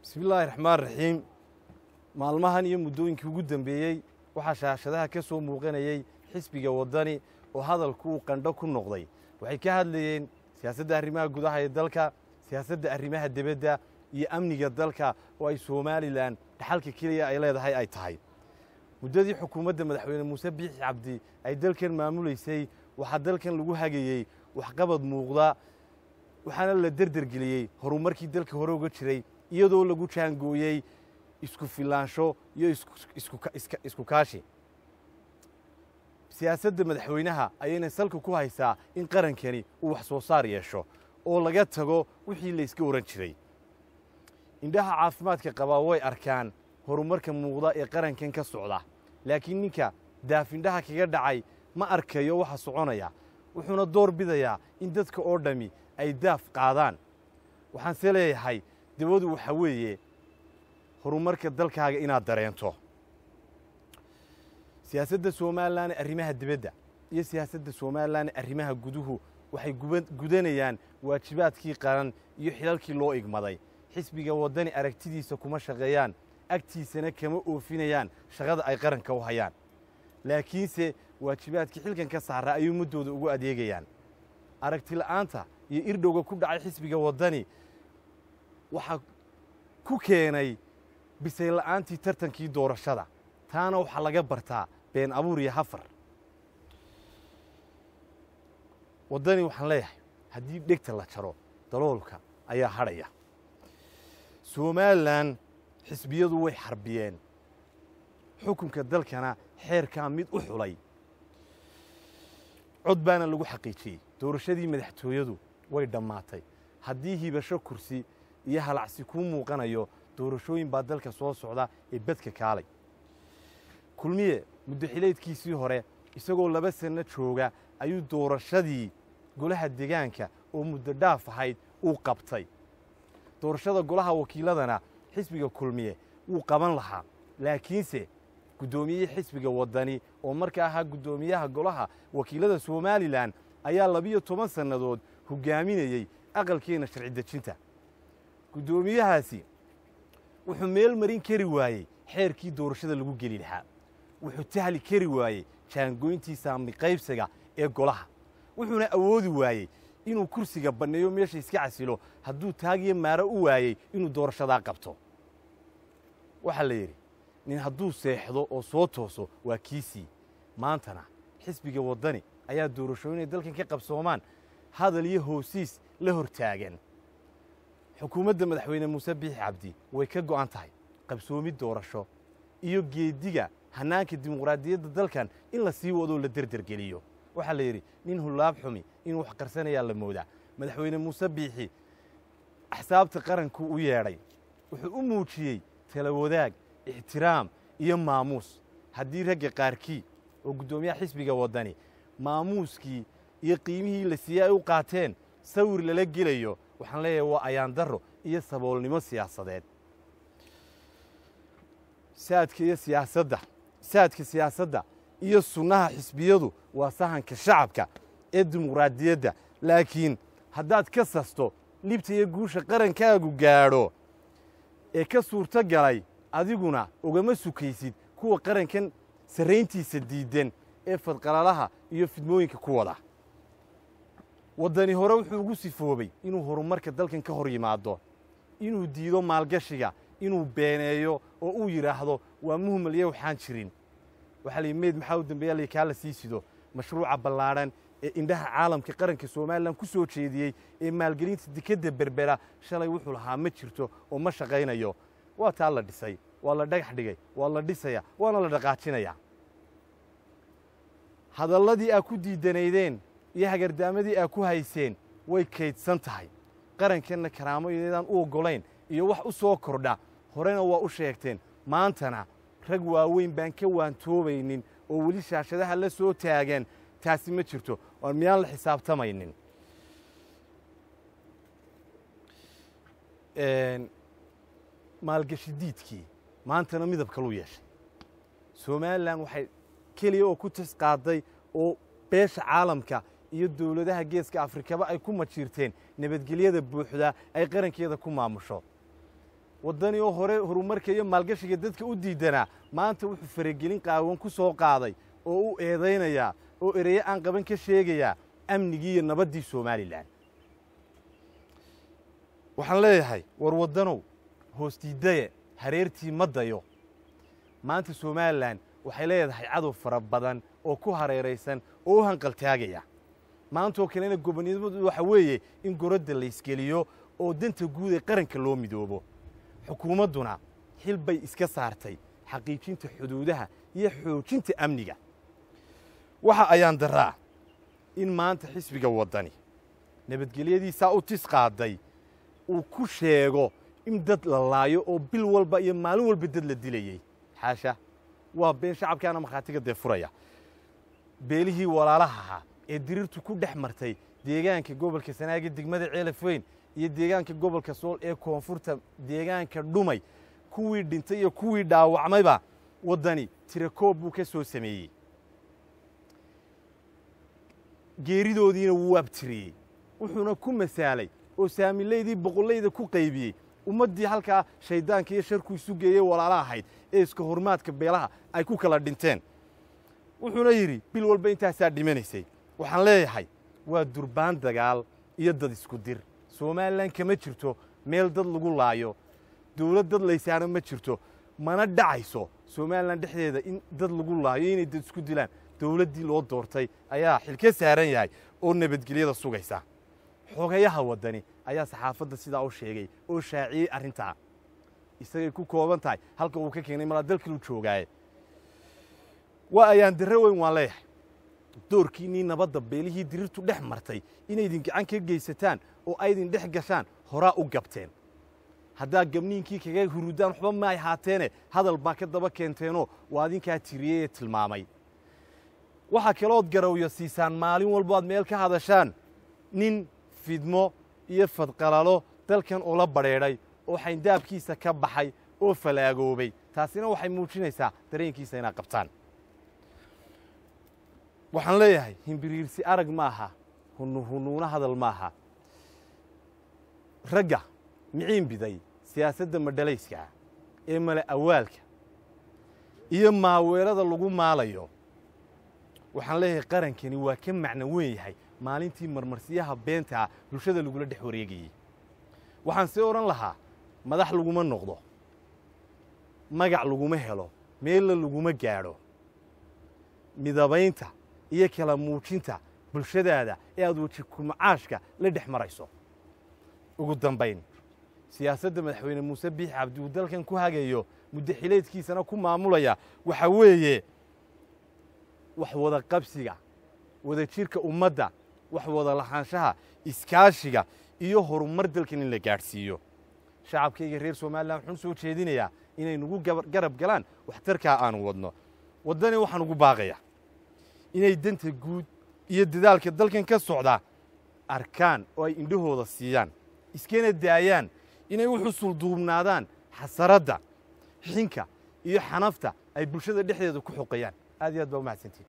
bismillaahi raxmaan raxiim maalmahan iyo muddooyinkii ugu dambeeyey waxaa shaashadaha ka soo muuqanayey xisbiga waddani oo hadalku uu qandho ku noqday waxay ka hadlayeen siyaasadda arrimaha gudaha ee dalka siyaasadda arrimaha debadda iyo amniga dalka oo ay somalilan dhaxalka keliya ay leedahay ay tahay muddadii xukuumadda madaxweyne muuse biixi cabdi ay dalkan maamulaysay waxaa dalkan lagu hagayey waxqabad muuqda waxaana la derdergeliyey horumarkii dalka hore uga jiray iyadoo lagu jaangooyey isku filaansho iyo isku kaashi siyaasadda madaxweynaha ayayna salka ku haysaa in qarankani uu wax soo saar yeesho oo laga tago wixii la yska ohan jiray indhaha caafimaadka qabaa way arkaan horumarka muuqda ee qarankan ka socda laakiin ninka daafindhaha kaga dhacay ma arkayo waxa soconaya wuxuuna door bidayaa in dadka oo dhammi ay daaf qaadaan waxaanse leeyahay dabadu waxa weeye horumarka dalkaaga inaad dareento siyaasadda somalilan arrimaha dibadda iyo siyaasadda somalilan arrimaha guduhu waxay gudanayaan waajibaadkii qaran iyo xilalkii loo igmaday xisbiga waddani aragtidiisa kuma shaqeeyaan agtiisana kama oofinayaan shaqada ay qaranka u hayaan laakiinse waajibaadkii xilkan ka saaraa ayay ummaddooda ugu adeegayaan aragti la'aanta iyo irdhowga ku dhacay xisbiga waddani waxaa ku keenay bisay la'aantii tartankii doorashada taana waxaa laga bartaa been abuur iyo hafar waddani waxaan leeyahay haddii dhegta la jaro daloolka ayaa hadhaya somalilan xisbiyadu way xarbiyeen xukunka dalkana xeerkaa mid u xulay cod baana lagu xaqiijiyey doorashadii madaxtooyadu way dhammaatay haddii hibasho kursi iyo halacsi kuu muuqanayo doorashooyin baa dalka soo socda ee bedka kaalay kulmiye muddoxileedkiisii hore isagoo laba sanno jooga ayuu doorashadii golaha degaanka oo muddo dhaaf ahayd uu qabtay doorashada golaha wakiiladana xisbiga kulmiye wuu qaban lahaa laakiinse guddoomiyihii xisbiga waddani oo marka ahaa guddoomiyaha golaha wakiilada somalilan ayaa labiyo toban sannadood hoggaaminayey aqalkeenna sharci dejinta guddoomiyahaasi wuxuu meel marin kari waayey xeerkii doorashada lagu geli lahaa wuxuu tahli kari waayey jaangoyntii saamni qaybsiga ee golaha wuxuuna awoodi waayey inuu kursiga banneeyo meesha iska casilo hadduu taagiyo maaro u waayey inuu doorashadaa qabto waxaa la yidhi nin hadduu seexdo oo soo tooso waa kiisii maantana xisbiga waddani ayaa doorashooyinay dalkan ka qabsoomaan hadal iyo hoosiis la hor taagan xukuumadda madaxweyne muuse biixi cabdi way ka go'an tahay qabsoomid doorasho iyo geediga hannaanka dimuqraadiyadda dalkan in la sii wadoo la derdergeliyo waxaa la yidhi nin hullaab xumi inuu wax qarsanayaa la moodaa madaxweyne muuse biixi axsaabta qaranku u yeedhay wuxuu u muujiyey tala wadaag ixtiraam iyo maamuus haddii ragga qaarkii oo guddoomiyaha xisbiga waddani maamuuskii iyo qiimihii la siiyey ay u qaateen sawir lala gelayo waxaan leeyahay waa ayaandarro iyo saboolnimo siyaasadeed saadka iyo siyaasadda saadka siyaasadda iyo sunnaha xisbiyadu waa sahanka shacabka ee dimuqraadiyadda laakiin haddaad ka sasto libta iyo guusha qarankaagu gaadho ee ka suurto galay adiguna ugama sukaysid kuwa qarankan sarrayntiisa diiddan ee fadqalalaha iyo fidmooyinka ku wada waddani hore wuxuu ugu sifoobay inuu horumarka dalkan ka hor yimaado inuu diido maalgashiga inuu beeneeyo oo uu yidhaahdo waa muhmalye waxaan jirin waxaa layihi meyd maxaa u dambeeya la kaa la sii sido mashruuca ballaadhan ee indhaha caalamka qaranka somalilan ku soo jeediyey ee maalgelinta dekedda berbera shalay wuxuu lahaa ma jirto oo ma shaqaynayo waa taa la dhisay waa la dhagax dhigay waa la dhisaya waana la dhaqaajinaya hadalladii aa ku diidanaydeen iyo hagardaamadii aa ku hayseen way kaydsan tahay qarankanna karaamo iyaydaan u oggolayn iyo wax u soo kordha horena waa u sheegteen maantana rag waaweyn baan ka waantoobaynin oo weli shaashadaha la soo taagan taasi ma jirto oon miyaan la xisaabtamaynin maalgashi diidkii maantana midab kaluu yeeshay somalilan waxay keliya oo ku tis qaaday oo beesha caalamka iyo dowladaha geeska afrikaba ay ku majiirteen nabadgelyada buuxda ay qarankeeda ku maamusho waddani oo hore horumarka iyo maalgashiga dadka u diidanaa maanta wuxuu faragelin qaawan ku soo qaaday oo u eedaynayaa oo ereyo aan qaban ka sheegayaa amnigii iyo nabaddii somalilan waxaan leeyahay war waddanow hoostiidaye hareertii ma dayo maanta somalilan waxay leedahay cadow fara badan oo ku hareeraysan oo u hanqaltaagaya maantoo kalena gobonimadu waxa weeye in goradda laysgeliyo oo danta guud ee qaranka loo midoobo xukuumadduna xil bay iska saartay xaqiijinta xuduudaha iyo xoojinta amniga waxa ayaan daraa in maanta xisbiga waddani nabadgelyadiisaa u tis qaaday uu ku sheego in dad la laayo oo bil walba iyo maalin walba dad la dilayey xaasha waa been shacabkaana markhaatiga dee furaya beelihii walaalaha ahaa ee diriirtu ku dhex martay deegaanka gobolka sanaaga degmada ceelafweyn iyo deegaanka gobolka sool ee koonfurta deegaanka dhumay kuwii dhintay iyo kuwii dhaawacmayba waddani tirakoob buu ka soo sameeyey geeridoodiina wuu abtiriyey wuxuuna ku masaalay oo saamilaydii boqollayda ku qaybiyey ummaddii halkaa shayddaanka iyo sharku isu geeyey walaala ahayd ee iska hormaadka beelaha ay ku kala dhinteen wuxuuna yidhi bil walba intaasaa dhimanaysay waxaan leeyahay waa durbaan dagaal iyo dad isku dir somalilan kama jirto meel dad lagu laayo dawlad dad laysaana ma jirto mana dhacayso somalilan dhexdeeda in dad lagu laayo inay dad isku dilaan dawladdii loo doortay ayaa xil ka saaran yahay oo nabadgelyada sugaysa xogayaha waddani ayaa saxaafadda sidaa u sheegay oo shaaciyey arrintaa isagay ku kooban tahay halka uu ka keenay malaa dalkilu joogaaye waa ayaan darre weyn waan leeyahay doorkiinnii nabadda beelihii diriirtu dhex martay inaydin gacan ka geysataan oo aydin dhex gashaan horaa u gabteen haddaa gabniinkii kaga hurudaan waxba ma ay haateene hadal baa ka daba keenteenoo waa adinkaa tiriyey ee tilmaamay waxaa kalood garawyo siisaan maalin walbo aad meel ka hadashaan nin fidmo iyo fadqalalo dalkan ula badrheedhay oo xayndaabkiisa ka baxay oo falaagoobay taasina waxay muujinaysaa dareenkiisa inaad qabtaan waxaan leeyahay himbiriirsi arag maaha hunuhunuuna hadal maaha ragga miciin biday siyaasadda madhalayska ee male awaalka iyo maaweelada lagu maalayo waxaan leeyahay qarankani waa ka macno weyn yahay maalintii marmarsiyaha beentaa bulshada lagula dhex wareegayey waxaan sii odhan lahaa madax laguma noqdo magac laguma helo meella laguma gaadho midabaynta iyo kala muujinta bulshadaada ee aad weji kumacaashka la dhex marayso ugu dambayn siyaasadda madaxweyne muuse biix cabdi uu dalkan ku hagayo muddo xileedkiisana ku maamulaya waxaa weeye wax wada qabsiga wada jirka ummadda wax wada lahaanshaha iskaashiga iyo horumar dalkan in la gaadhsiiyo shacabkayga reer somalilan waxaan u soo jeedinayaa inay nagu garab galaan waxtarkaa aanu wadno waddani waxaan ugu baaqayaa inay danta guud iyo dadaalka dalkan ka socdaa arkaan oo ay indhahooda siiyaan iskana daayaan inay u xusulduubnaadaan xasaradda xinka iyo xanafta ay bulshada dhexdeeda ku xoqayaan aad iyo aad baa u mahadsantiin